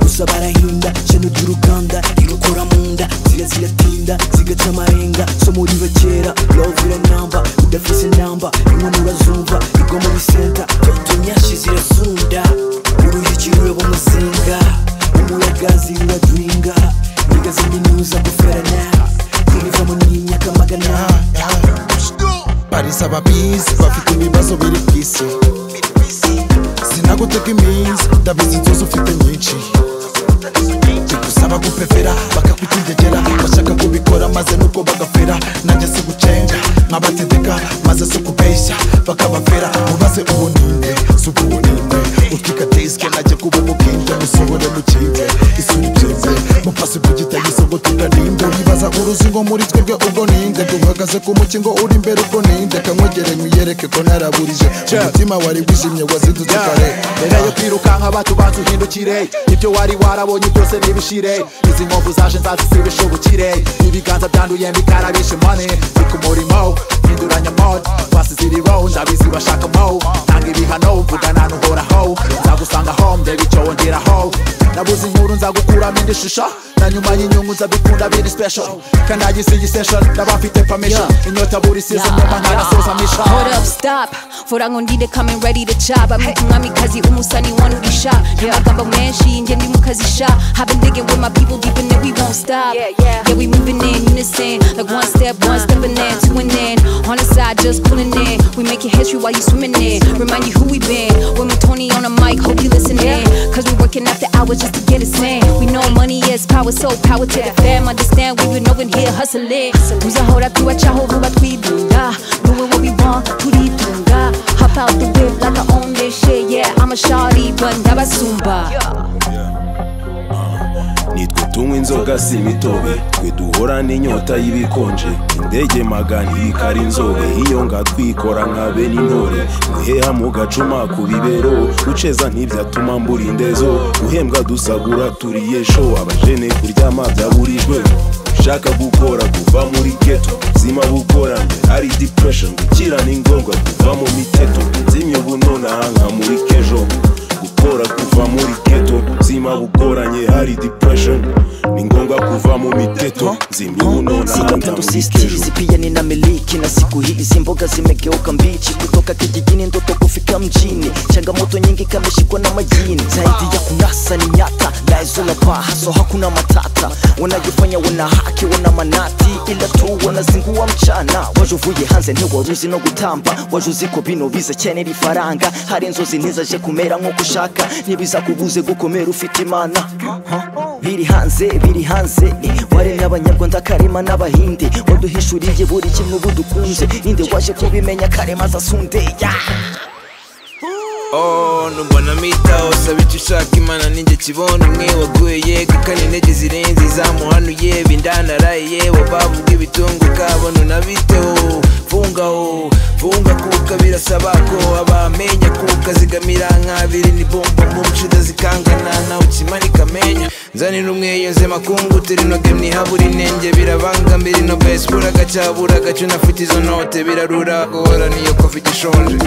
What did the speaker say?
gusa barahinda shano ry'uruganda irokora mu nda ziratinda zigaca amarenga so muri ba kera love iranamba udafise namba inkono urazumva igwa muri senta tunyashe zirasunda uruhiki ruraba umuzinga umuyaga ziruraduhinga niga ziminuza guferana zirivamo n'imyaka magana barisa ababizi bafite ibibazo biri ku isi sinagutega iminsi ndabizi inzozi ufite nyinshi bigusaba gupepera bakakugendegera bashaka kubikora maze nuko bagafera nanjye si gucenga nkabategeka maze si ukubeshya bakabafera mubaze ubu ninde si ubu ninde utwika disike najya kuba umukinde musohore mukinze isuri byeze mupasi ku gitagiso ngo tugarinde wibaza uruzingo muri twebwe ubwo ninde duhagaze ku mukingo uri imbere ubwo ninde kanywegere nkuyereke ko naraburije umutima wari wijimye wazidutse kare rero yo kwirukanka batubanza uhindukire ibyo wari warabonye byose nibishire izi nkovu zaje nzazisiba ubukire ibiganza byanduye mbikarabishe mane ni ku murimo hinduranya mode basize iri row ndabizi bashaka mo tanga ibihano mvugana n'uhoraho nzagusanga home ndeba icyo wongeraho nabuze inkuru nzagukuramo indi shusho na nyuma y'inyungu nzabikunda biri special kanagize iyi session ndabafite permission inyota buri season nyuma ntarasoza misha Hold up, stop. Fora ngondide coming ready to chop. I'm umwami kazi umusani wanurisha. Amagambo menshi nje ndi mukazisha. I've been digging with my people deep in it, we won't stop. Yeah, yeah. we moving in unison. Like one step, one step and then two and then. On the side, just pulling in. We making history while you swimming in. Remind you who we been. When we Tony on the mic, hope you listening. Cause we working after hours just to get us in. We know money is power, so power to the fam. Understand we been over here hustling. Muza hold up, tu acha hold up, we do Doing what we want, turitunga. Hop out the whip like I own this shit. Yeah, I'm a shawty, but ndabasumba. nitwe tunywa inzoga si imitobe twe duhora n'inyota y'ibikonje indege magana ibikari inzobe iyo ngatwikora nka bene intore guheha mu gacuma ku bibero guceza ntibyatuma mbura indezo guhembwa dusagura turiye sho abajene kuryama byaburijwe ushaka gukora kuva muri geto zima bukoranye ari depression gukira ni ngombwa kuva mu miteto nzimya ubunonaha nka muri kejo gukora kuva muri keto zima bugoranye hari depression ni ngombwa kuva mu miteto zimbi Sitapenda usisitizi pia nina miliki na siku hizi mboga zimegeuka mbichi kutoka kijijini ndoto kufika mjini changamoto nyingi kameshikwa na majini zaidi ya kunasa ni nyata laizo la paa so hakuna matata wanajifanya wana haki wana manati ila tu wanazingua mchana wajuvuye hanze ntiwaruzi no gutamba wajuziko bino bize cyane rifaranga hari inzozi ntizaje kumera nk'uko ushaka ntibizakubuze gukomera ufite imana biri hanze biri hanze waremye abanyarwanda karema n'abahinde waduhishuriye buri kimwe ubu dukunze inde waje kubimenya karema zasundeya Oh, numbona mitaho saba icyo ushaka imana ninjye kibona umwe waguye gukana intege zirenze izamuhanuye bindanaraye wabavuga ibitunguka bona unabiteho fungaho funga kuka birasaba ko abamenya kuka zigamira nk'abiri ni bombo munshuda zikangana nawe ukimanika amenya nzanira umweyo nze makungu turi noge mnihabura inenge birabanga mbiri no besi buragacabura gacu nafite izo note birarura guhorana iyo kofi igishonje